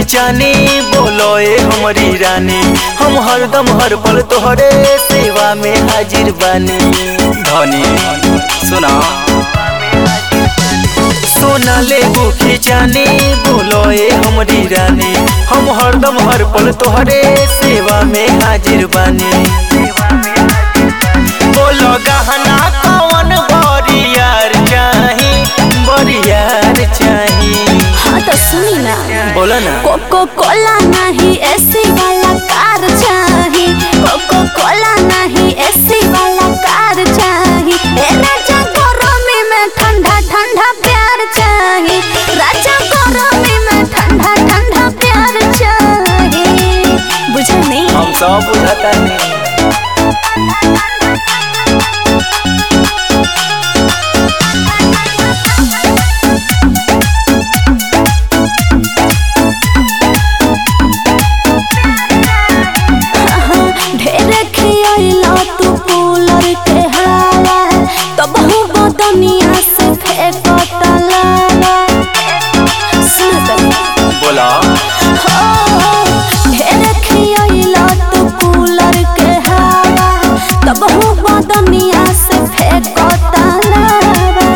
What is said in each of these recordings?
जानी बोलो ए हमारी रानी हम हरदम हर पल तोहरे सेवा में हाजिर बानी धनी सुना सोना ले बुखी जानी बोलो ए हमारी रानी हम हरदम हर पल तोहरे सेवा में हाजिर बानी बोलो गहना कौन बरियार चाही बरियार चाही हाँ तो सुनी ना बोला ना कोको कोला नहीं एसी वाला कार चाही कोको कोला नहीं एसी वाला कार चाही ए राजा गरमी में ठंडा ठंडा प्यार चाही राजा गरमी में ठंडा ठंडा प्यार चाही बुझे नहीं हम सब बुझता नहीं ढेर खियाइला तू कूलर के हवा तब हूँ बदनिया से फेंकत लावा सुन तनी बोला ढेर खियाइला तू कूलर के हवा तब हूँ बदनिया से फेंकत लावा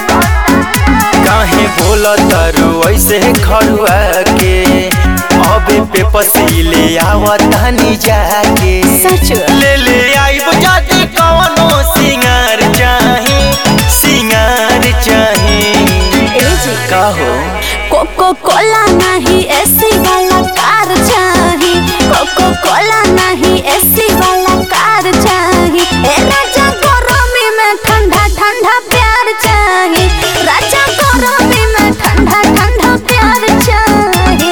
काहे बोला तारू ऐसे खड़ुआ के अबे पे पसीले आवतानी जाके सच ले ले आइब जाती कवनो सिंगार चाही सिंगार चाही ए जी का हो कोको कोला नहीं एसी वाला कार चाही कोको कोला नहीं एसी वाला कार चाही ए राजा गरमी में ठंडा ठंडा प्यार चाही राजा गरमी में ठंडा ठंडा प्यार चाही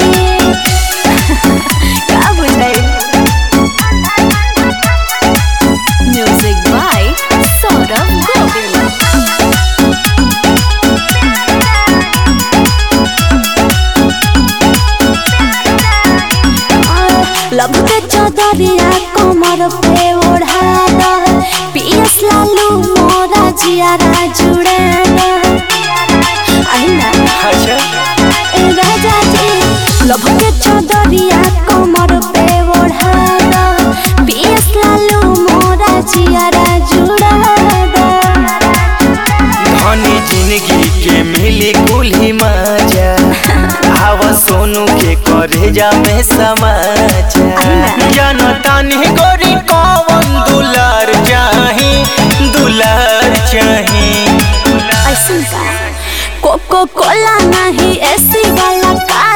का बुझाई म्यूजिक बाय सौरभ गोविल लब के चौधरिया कमर पे ओढ़ा द पियस लालू मोरा जियारा जुड़ा द आई ना अच्छा ए राजा जी लब के चौधरिया कमर पे ओढ़ा द पियस लालू मोरा जियारा जुड़ा द धनी जिंदगी के मिली कुल्ही मजा आवा सोनू के करे जा में समाचार जनतानी गोरी कौन दुलार चाही दुलार चाही ऐसन का कोको कोला नहीं एसी वाला कार